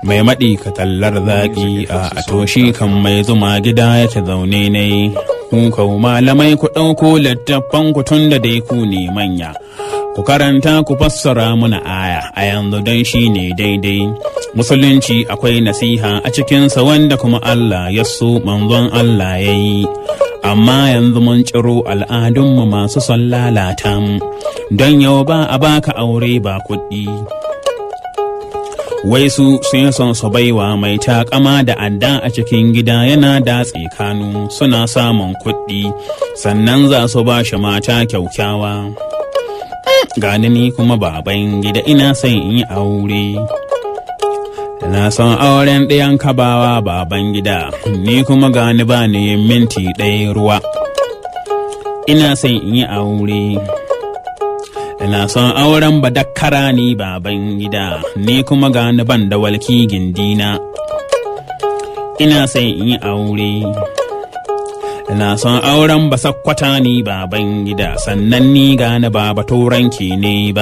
mai maɗi ka tallar zaƙi a toshi kan mai zuma gida yake zaune ne ku kau malamai ku ɗauko littattafan ku tun da dai ku ne manya ku karanta ku fassara muna aya a yanzu don shi ne daidai musulunci akwai nasiha a cikinsa wanda kuma Allah ya so manzon Allah ya yi amma yanzu mun ciro al'adunmu masu son lalata mu don yau ba a baka aure ba kuɗi wai su sun son su baiwa mai takama da adda a cikin gida yana datse kanu suna samun kuɗi sannan za su ba shi mata kyaukyawa gani ni kuma baban gida ina son in yi aure na son auren ɗayan kabawa baban gida ni kuma gani ba ni minti ɗaya ruwa ina son in yi aure ina son auren badakkara ni baban gida ni kuma gani ban da walki gindina ina son in yi aure ina son auren basakkwata ni baban gida sannan ni gane ba baturanki ne ba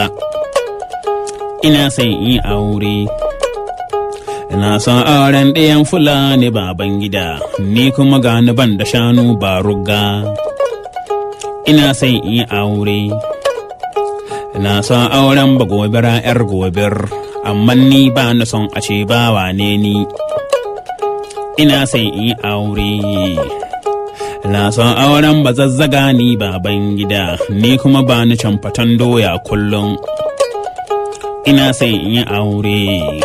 ina son in yi aure ina son auren ɗayan fulani baban gida ni kuma gane ban da shanu ba rugga ina son in yi aure ina son auren ba gobira yar gobir amma ni ba na son a ce ba wane ni ina son in yi aure Na son auren ba zazzaga ni baban gida, ni kuma ba ni camfatan doya kullum. Ina son in yi aure.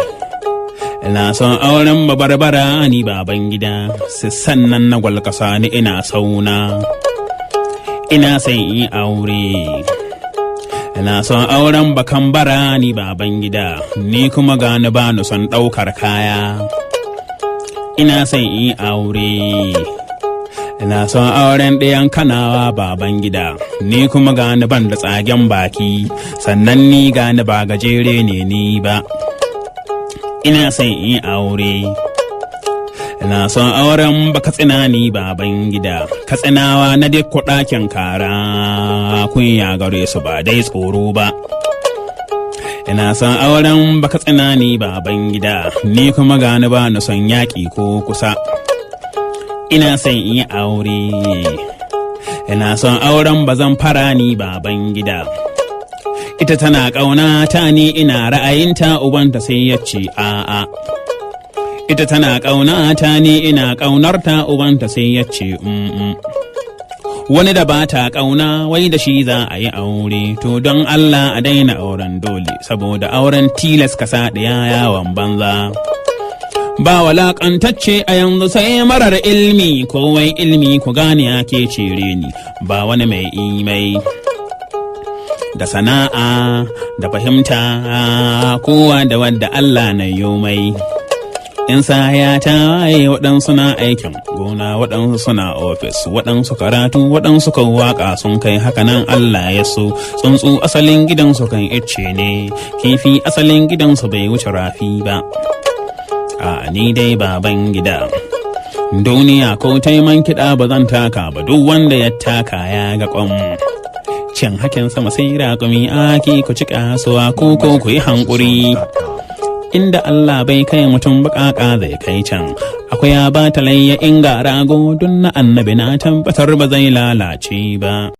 Na son auren ba barbara ni baban gida, sannan na gwalkasa ni ina sauna. Ina son in yi aure. Na son auren bakan bara ni baban gida, ni kuma gani ba ni son ɗaukar kaya. Ina son in yi aure. Ina son auren ɗayan kanawa baban gida, ni kuma gani ban da tsagen baki, sannan ni gani ba gajere ne ni ba. Ina son in aure. Ina son auren ba katsina ni baban gida, katsinawa na duk ɗakin kara kunya gare su ba dai tsoro ba. Ina son auren ba katsina ni baban gida, ni kuma gani ba na son yaƙi ko kusa. ina son in yi aure ina son auren bazan fara ni baban gida ita tana ƙauna ta ni ina ra'ayinta ubanta sai ya ce a'a ita tana ƙauna ta ni ina ƙaunarta ubanta sai ya ce wani da ba ta ƙauna wai da shi za a yi aure to don Allah a daina auren dole saboda auren tilas ka sa ɗaya yawon banza. ba walakantacce a yanzu sai marar ilmi kowai ilmi ku gane ake cire ni ba wani mai imai da sana'a da fahimta kowa da wadda Allah na mai in ya ta waye waɗansu na aikin gona waɗansu suna ofis waɗansu karatu waɗansu kan waƙa sun kai hakanan Allah ya so tsuntsu asalin gidansu kan icce ne kifi asalin gidansu bai wuce rafi ba a ni dai baban gida duniya ko taiman kiɗa ba zan taka ba duk wanda ya taka ya ga kwam cin hakin sama sai raƙumi aki ku ci kasuwa ko ko ku yi hankuri inda Allah bai kai mutum baƙaƙa zai kai can akwai ya ba talayya inga rago don na annabi na tabbatar ba zai lalace ba